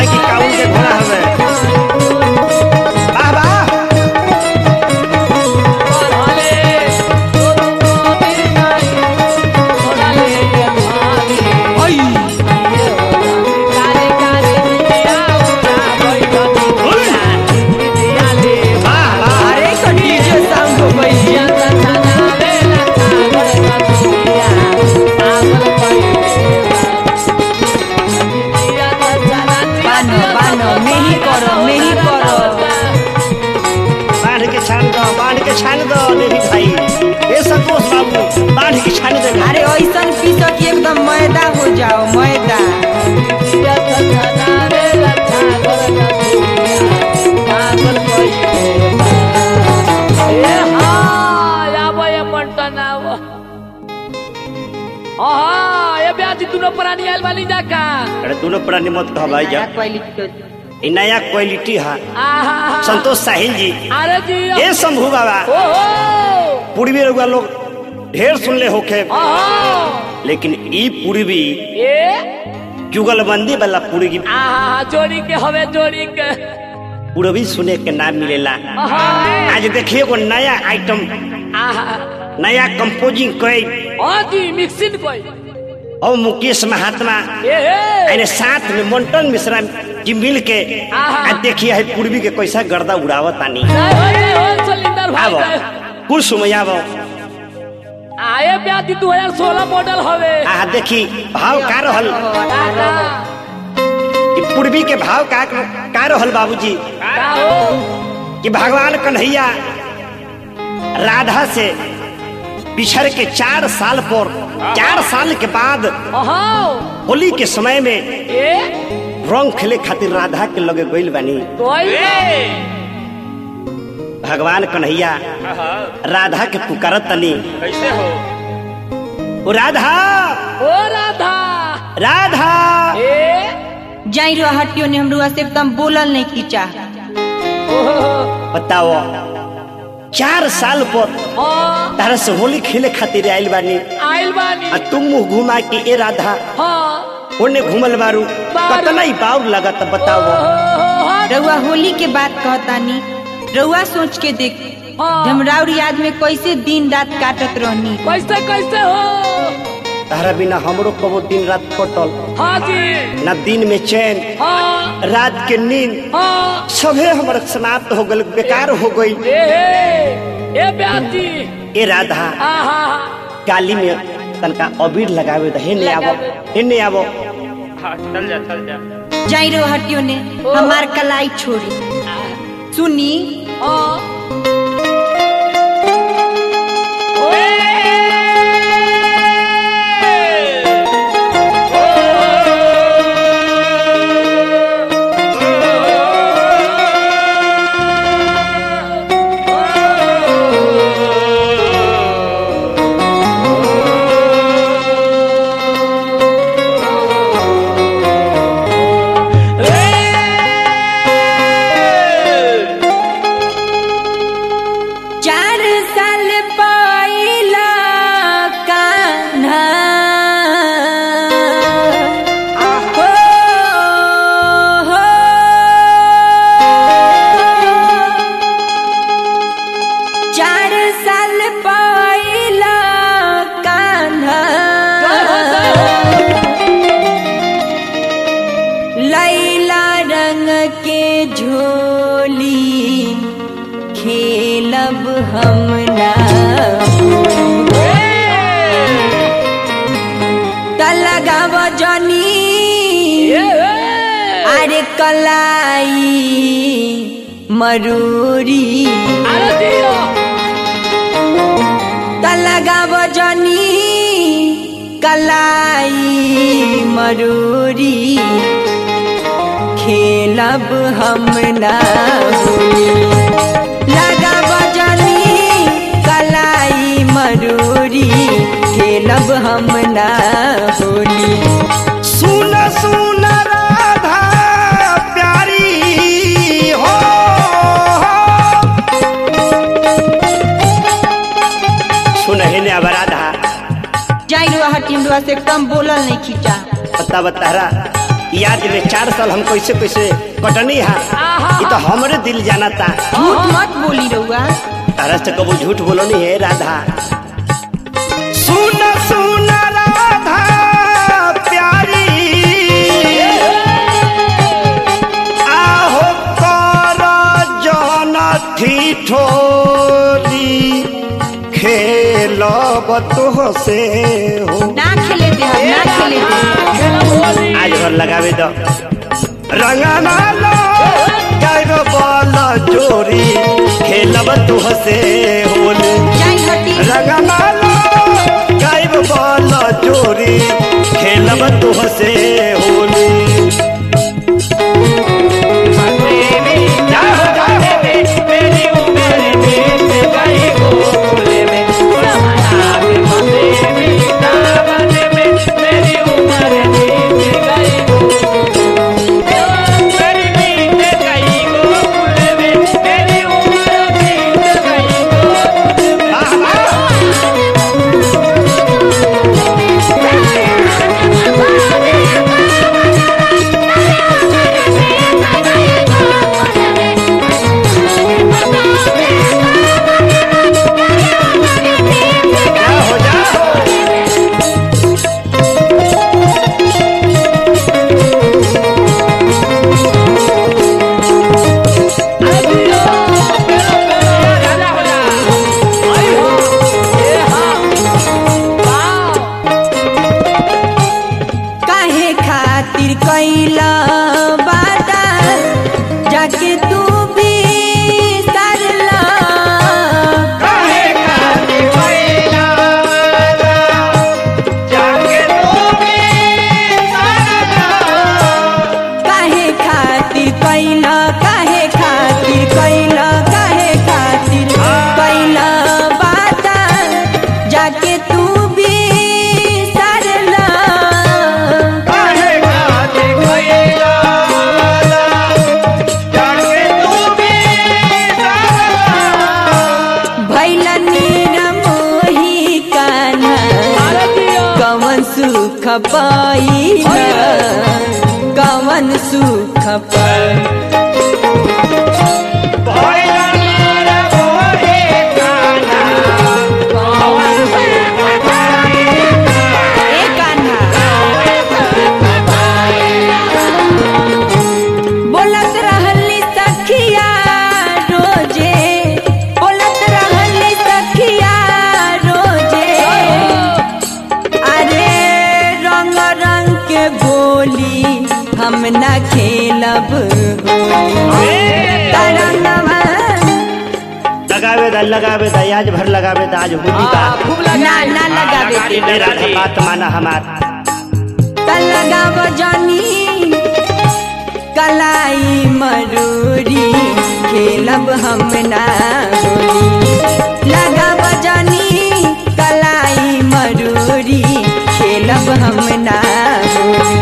है कि काउन के घोड़ा हवे वाह वाह वाह वाह अरे कंडीजो साउंड हो गई बानो बानो मेही करो मेही करो बांध के छान दो बांध के छान दो नहीं भाई ए संतोष बाबू बांध के छान दे अरे ऐसन पीसो कि एकदम मैदा हो जाओ मैदा प्राणी आयल वाली जाका अरे दोनों प्राणी मत कह भाई जा क्वालिटी ई नया क्वालिटी है आहा संतोष साहिल जी अरे जी ए शंभू बाबा ओहो पूर्वी रउआ लोग ढेर सुनले होखे आहा लेकिन ई पूर्वी ए जुगलबंदी वाला पूर्वी आहा जोड़ी के हवे जोड़ी के पूर्वी सुने के ना मिलेला आहा आज देखिए एगो नया आइटम आहा नया कंपोजिंग कई हाँ जी मिक्सिंग कोई और मुकेश महात्मा ए हे अरे साथ में मंटन मिश्रा जी मिल के आहा। आ देखिए है पूर्वी के कैसा गर्दा उड़ावत आनी जय हो जय हो सिलेंडर भाई आवो जय। कुछ समय आवो आए ब्याजी दू हजार सोलह मॉडल हवे आ देखी भाव का रहल काका कि पूर्वी के भाव का का रहल बाबूजी का हो कि भगवान कन्हैया राधा से बिछड़ के चार साल पर चार साल के बाद आहा होली के समय में ए रंग खेले खातिर राधा के लगे गइल बानी कोई भगवान कन्हैया राधा के पुकारत तनी कैसे हो ओ राधा ओ राधा राधा ए जाई रो हटियो ने हमरुआ से एकदम बोलल नहीं खींचा ओहो बताओ चार साल पर हाँ तारा से होली खेले खातिर आइल बानी आइल बानी आ तुम मुंह घुमा के ए राधा हाँ ओने घूमल बारू बारू। कतना ही बाउर लगत बताओ ओहो, हाँ रउआ होली के बात कहतानी रउआ सोच के देख हाँ। झमराउर याद में कैसे दिन रात काटत रहनी कैसे कैसे हो तारा बिना हमरो कबो दिन रात कटल हाँ जी ना दिन में चैन हाँ रात के नींद हाँ सभे हमर समाप्त हो गल बेकार हो गई ए हे ए ब्याजी ए राधा आहा काली में तनका अबीर लगावे त हेने आवो लगावे। हेने आवो हाँ चल जा चल जा जाई रो हटियो ने हमार कलाई छोड़ी सुनी हाँ चार साल पाइला कान्हा हो, हो। चार साल पाइला कान्हा लैला रंग के झोली खेलब हम ना तलगाव जनी अरे कलाई मरूरी अरे दियो तलगाव जनी कलाई मरूरी खेलब हम ना होली लगाव जनी कलाई मरूरी खेलब हम ना होली सुन सुन राधा प्यारी हो सुन हेने अब राधा जाई रुआ हटिम रुआ से कम बोलल नहीं खींचा बता बतारा याद में चार साल हम कैसे कैसे कटनी है ये तो हमरे दिल जाना था झूठ मत बोली रहुआ तारा से कबो झूठ बोलो नहीं है राधा सुन सुन राधा प्यारी आहो कर जन ठिठोली खेलब तो से हो ना खेले दे हम ना खेले दे आज घर लगावे दो रंगना लो गायब बल जोरी खेलब तू से होली जाई हटी रंगना लो गायब बल जोरी खेलब तू से होली जाओ, जाओ। वाह, वाह। जाओ, जाओ। काहे खातिर कैला बाता जाके तू भी सरला काहे खातिर कैला काहे खातिर कैला काहे खातिर कैला बाता जाके तू भी सरला भैला नीरा मोही कान्हा कवन सुख पाइला कवन सुख पाई ए कान्हा बोलत रहली सखिया रोजे बोलत रहली सखिया रोजे अरे रंग रंग के गोली हम ना खेलब होली तरंगवा लगावे दा लगावे दा आज भर लगावे दा आज होली का ना ना लगावे दे ए राधा बात माना हमार त लगाव जानी कलाई मरूरी खेलब हम ना होली लगाव जानी कलाई मरूरी खेलब हम ना होली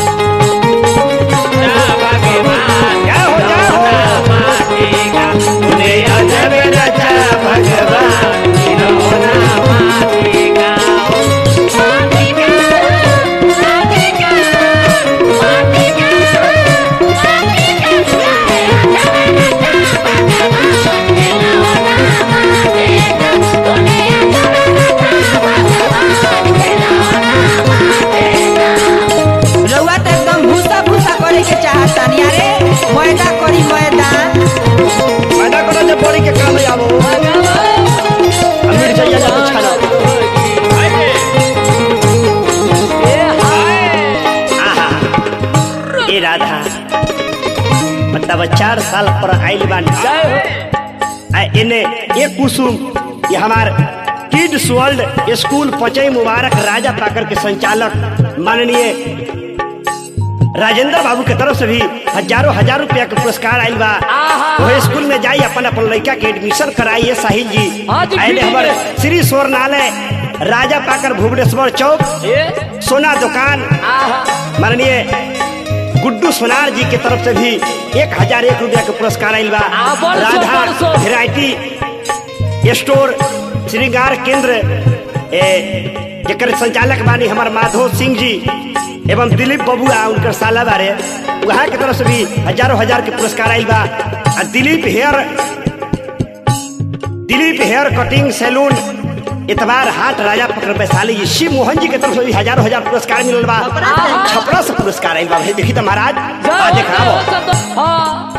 जाओ, जाओ। उन्हें अजब रचा भगवान रउआ त एकदम भूसा भूसा करे के चाहतानी अरे मैदा करी मैदा पैदा करो जब बड़ी के काम ले आवो अब मिर्चैया जब छानो आहा ए राधा मतलब चार साल पर आइल बानी आ इने ये कुसुम ये हमार किड्स वर्ल्ड स्कूल पचई मुबारक राजा पाकर के संचालक माननीय राजेंद्र बाबू के तरफ से भी हजारों हजार रुपया के पुरस्कार आयल बा वही स्कूल में जाई अपन अपन लड़का के एडमिशन कराइए साहिल जी हाँ जी, आइले ठीक हमारे है। श्री स्वर्णालय राजा पाकर भुवनेश्वर चौक सोना दुकान माननीय गुड्डू सोनार जी के तरफ से भी एक हजार एक रुपया के पुरस्कार आयल बा आ, बरसों, राधा बरसों। वेराइटी स्टोर श्रृंगार केंद्र ए, जेकर संचालक बानी हमार माधव सिंह जी एवं दिलीप बबुआ उनकर साला बारे वहाँ के तरफ से भी हजारों हजार के पुरस्कार आयल बा आ Dilip hair Dilip hair cutting salon इतवार हाट राजा पकड़ वैशाली जी शिव मोहन जी के तरफ से भी हजारों हजार पुरस्कार मिलल बा छपरा से पुरस्कार आयल बा भाई देखी तो महाराज आ देखाओ हाँ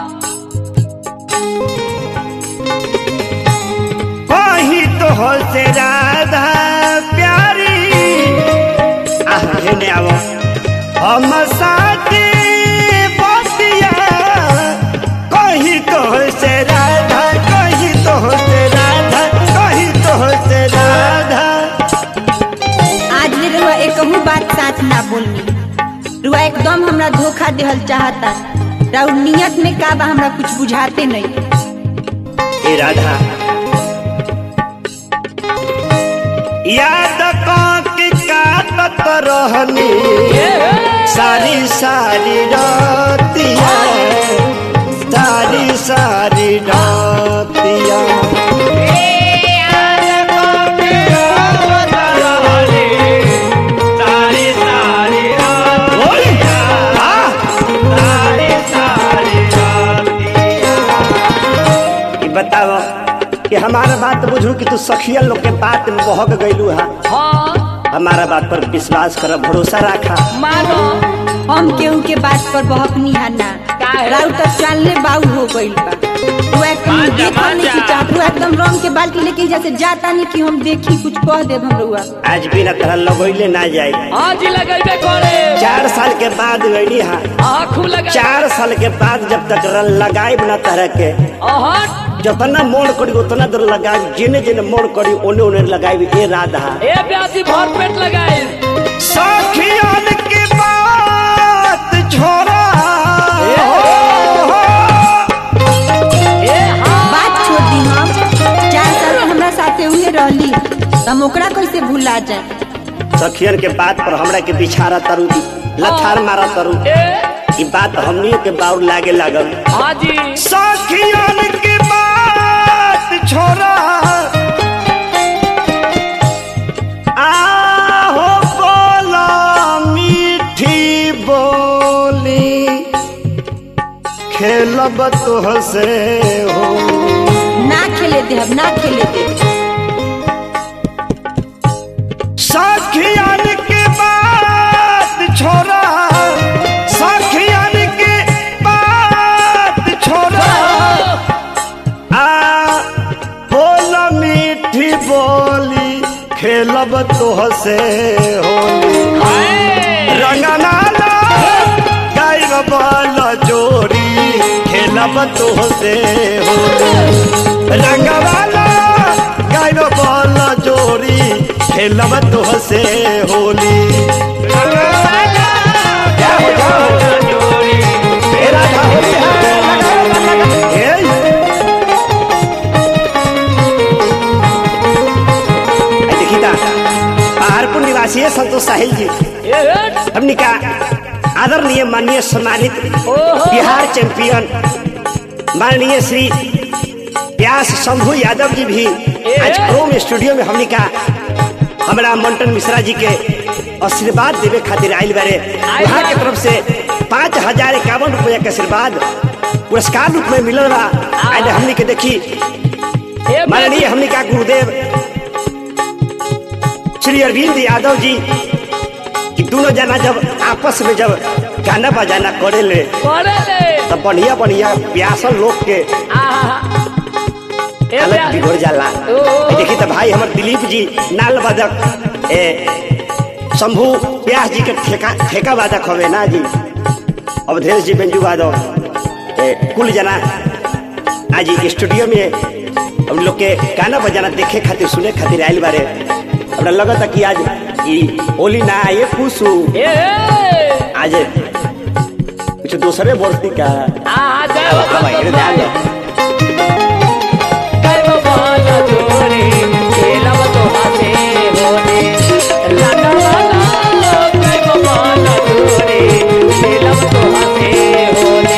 कहीं तो हो से राधा प्यारी आह हेने आवो हम साथी बतिया कहीं तो हो से राधा कहीं तो हो से राधा कहीं तो हो से राधा आज ले रुआ एकहू बात साच ना बोलनी रुआ एकदम हमरा धोखा देहल चाहता राउर नियत में का बा हमरा कुछ बुझाते नहीं ए राधा याद के काटत रहनी सारी सारी रातिया सारी सारी रातिया सारी सारी रात ओए, आ, सारी सारी ई बताओ कि हमारा बात बुझू कि तू सखिया लोग के बात में बहक गईलू है हाँ हमारा बात पर विश्वास कर भरोसा रखा मानो हम केहू के बात पर बहकनी है ना काहे? राउर तक चालने बाऊ हो गइल बा रुआ एकदम मांजा, देखल नहीं मांजा। की चाहत रुआ एकदम रंग के बाल्टी लेके जैसे जाता नहीं कि हम देखी कुछ कह देब हम रुआ आज बिना तरह लगोइले ना जाए हाँ जी लगेबे करे चार साल के बाद गईली है हाँ खूब लगे चार साल के बाद जब तक रन लगाए ना तरह के अहट जितना मोड़ करी उतना देर लगाए जिने जिने मोड़ करी ओने ओने लगाए ए राधा ए ब्यासी भर पेट लगाए सखियन के बात छोड़ा ए हाँ बात छोड़ दी हम चार साल से हमरा साथे हुए रहली हम ओकरा कैसे भुला जाए सखियन के बात पर हमरा के बिछारा तरु लथार मारा तरु ए ई बात हमनियों के बाउर लागे लागल हाँ जी सखियन के बात छोड़ा आहो बोला मीठी बोली खेलब तो से हो ना खेले दे हम ना खेले दे सखियन के बात छोड़ा सखियन के बात छोड़ा आ बोल मीठी बोली खेलब तो से होली रंगना गायब बल जोड़ी खेलब तो से होली रंगवाला गायब बल जोड़ी खेलब तो से होली रंगवाला गायब बल जोड़ी तेरा था होली है लगा, लगा, लगा। ए, ए, देखी ता पहाड़पुर निवासी है संतोष साहिल जी ए हट। हमने का आदरणीय माननीय सम्मानित ओहो। बिहार चैंपियन माननीय श्री व्यास शंभू यादव जी भी आज क्रोम स्टूडियो में हमने का हमारा मंटन मिश्रा जी के आशीर्वाद देवे खातिर आयल बारे वहाँ के तरफ से पाँच हजार इक्यावन रुपया के आशीर्वाद पुरस्कार रूप में मिलल बा आज हमने के देखी ए माननीय हमने का गुरुदेव श्री अरविंद यादव जी कि दोनों जना जब आपस में जब गाना बजाना करे ले करे ले तब बढ़िया बढ़िया प्यासल लोग के आहा ए अलग ब्यासी बिगड़ जाला ओहो। ए देखी तो भाई हमर दिलीप जी नाल वादक ए शंभू व्यास जी के ठेका ठेका वादक हवे ना जी अवधेश जी बेंजू वादक ए कुल जना आज ई स्टूडियो में हम लोग के गाना बजाना देखे खातिर सुने खातिर आयल बारे हमरा लगता कि आज ई होली ना ये खुशू ए ए। आज कुछ दूसरे बोलती का आहा जय अब बाबा भाई ध्यान दो जय बाबा जोरे खेलब तो हाथे होने लाला लाला जय बाबा जोरे खेलब तो हाथे होने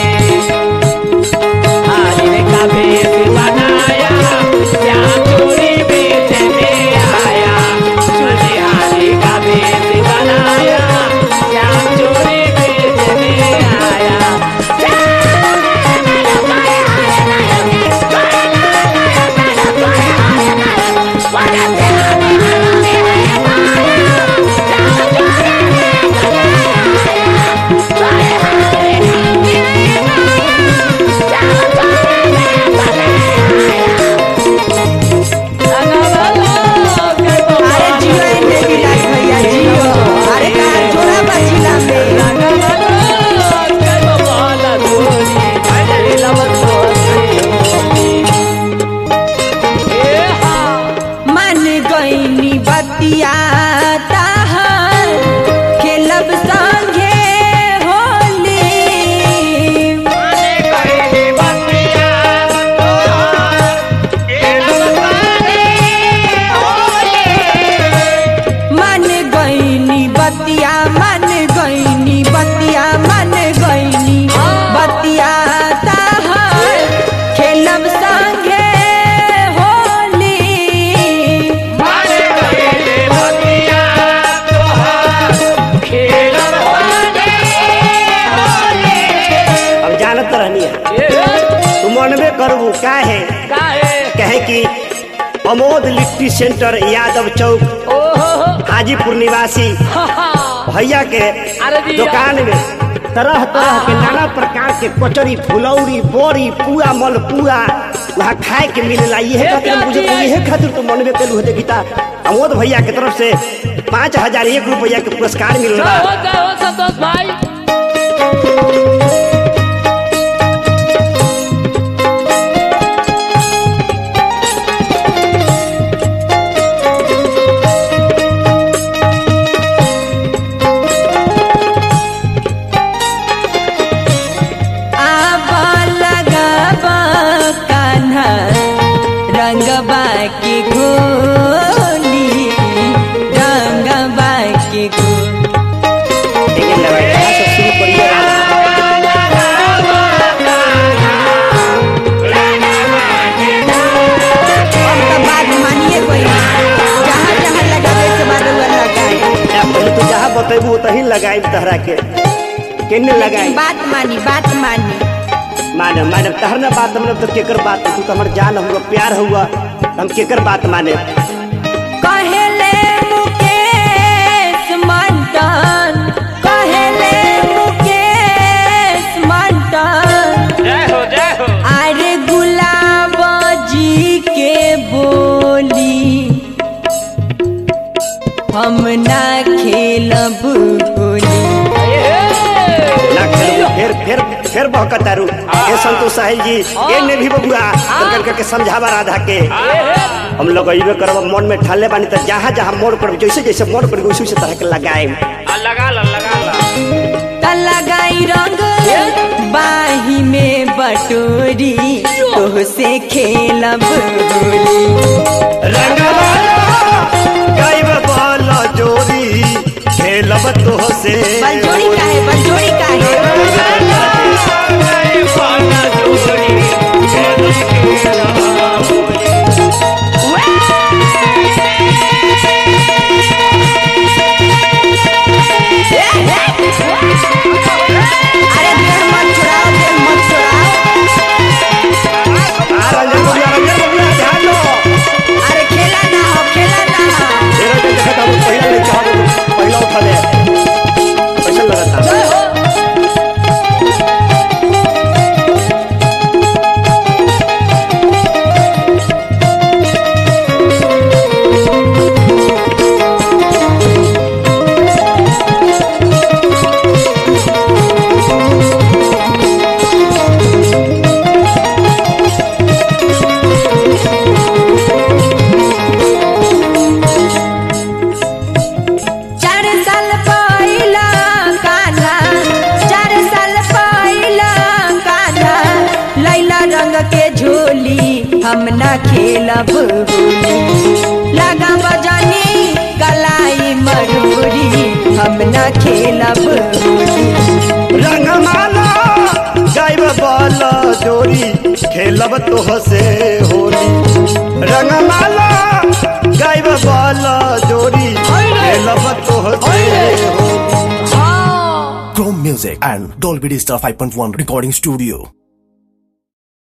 हारी का भेष बनाया क्या चोरी बेच में आया सुनिहारी करबू काहे काहे कहे कि अमोद लिट्टी सेंटर यादव चौक ओहो हाजीपुर निवासी भैया के अरे दिया। दुकान में तरह तरह के नाना प्रकार के कचरी फुलौरी बोरी पूरा मल पूरा वहाँ खाए के मिलेला ये हे खातिर हम बुझे प्याजी। ये खातिर तो मनबे कलू होते गीता अमोद भैया के तरफ से पाँच हजार एक रुपया के पुरस्कार मिलल जय बा हो जय हो संतोष भाई आब लगाब कान्हा रंगबा के गोली रंगबा के गोली लेकिन लगा कहाँ से शुरू करिए अब तो बात मानिए कोई जहाँ जहाँ लगावे के बाद वह लगाए या पहले तो जहाँ बतेबू तही लगाई तहरा के केने लगाई बात मानी बात मानी माने माने तहर ना बात मतलब तो केकर बात तू तो हमर जान हुआ प्यार हुआ हम केकर बात माने कहेले मुकेश मंटन कहेले मुकेश मंटन जय हो जय हो अरे गुलाब जी के बोली हम ना खेलब होली ना खेलू फिर फिर फिर बहकत तारू ए संतोष साहिल जी ए ने भी बबुआ कर करके समझावा राधा के हम लोग अइबे करब मन में ठाले बानी त जहाँ जहाँ मोड़ पर जैसे जैसे मोड़ पर उसी उसी तरह के लगाए आ, लगा ला लगा ला त लगाई रंग बाही में बटोरी तो से खेलब होली गाइब बाल जोरी खेलब तो से बलजोड़ी का है बलजोड़ी का है अरे देह मत छुड़ाओ देह मत छुड़ाओ आ, रंजन बबुआ रंजन बबुआ ध्यान दो अरे खेला ना हो खेला ना हो ए, रंजन देखत हम पहिला ले चाहब पहिला उठा ले कैसा लगता चार साल पहिला कान्हा चार साल पहिला कान्हा लैला रंग के झोली हम ना खेलब होली लगा बजानी कलाई मरूरी हम ना खेलब होली रंगमाला गाइब बाल जोरी खेलब तो से होली रंगमाला गाइब बाल जोरी खेलब तो से Holi Chrome Music and Dolby Digital 5.1 Recording Studio.